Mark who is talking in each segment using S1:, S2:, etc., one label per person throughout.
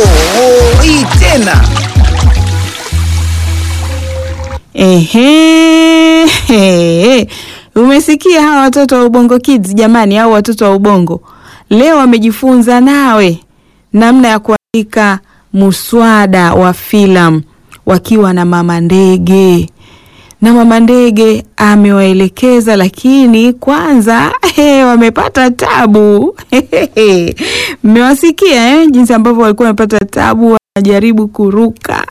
S1: oh, hii tena
S2: Ehe, he. Umesikia hawa watoto wa Ubongo Kids jamani, au watoto wa Ubongo leo wamejifunza nawe namna ya kuandika muswada wa filamu wakiwa na mama ndege, na mama ndege amewaelekeza, lakini kwanza he, wamepata tabu mmewasikia eh, jinsi ambavyo walikuwa wamepata tabu, wanajaribu kuruka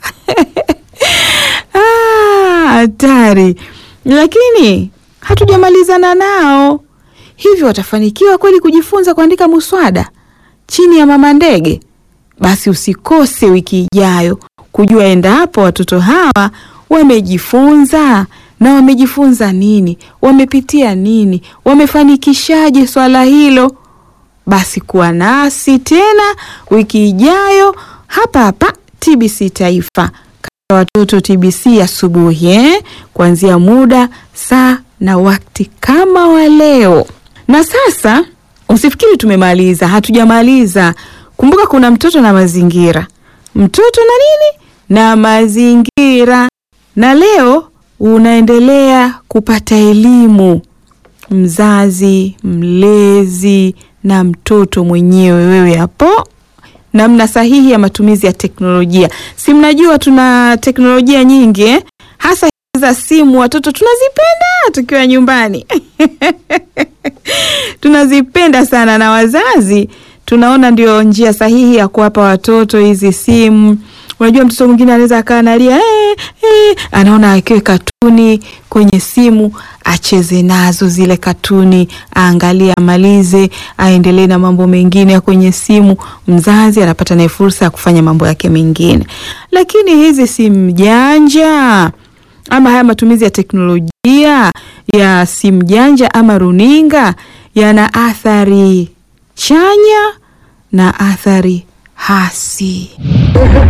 S2: Ah, hatari, lakini hatujamalizana nao. Hivyo watafanikiwa kweli kujifunza kuandika muswada chini ya mama ndege? Basi usikose wiki ijayo kujua endapo watoto hawa wamejifunza na wamejifunza nini, wamepitia nini, wamefanikishaje swala hilo. Basi kuwa nasi tena wiki ijayo hapa hapa TBC Taifa watoto TBC asubuhi eh? Kuanzia muda saa na wakati kama wa leo. Na sasa usifikiri tumemaliza, hatujamaliza. Kumbuka kuna mtoto na mazingira, mtoto na nini na mazingira, na leo unaendelea kupata elimu, mzazi, mlezi na mtoto mwenyewe, wewe hapo namna sahihi ya matumizi ya teknolojia. Si mnajua tuna teknolojia nyingi eh? Hasa za simu, watoto tunazipenda tukiwa nyumbani tunazipenda sana, na wazazi tunaona ndio njia sahihi ya kuwapa watoto hizi simu. Unajua, mtoto mwingine anaweza akaa analia eh, eh, anaona akiwe katuni kwenye simu acheze nazo zile katuni, aangalie, amalize, aendelee na mambo mengine ya kwenye simu. Mzazi anapata naye fursa ya kufanya mambo yake mengine. Lakini hizi simu janja ama haya matumizi ya teknolojia ya simu janja ama runinga yana athari chanya na athari hasi.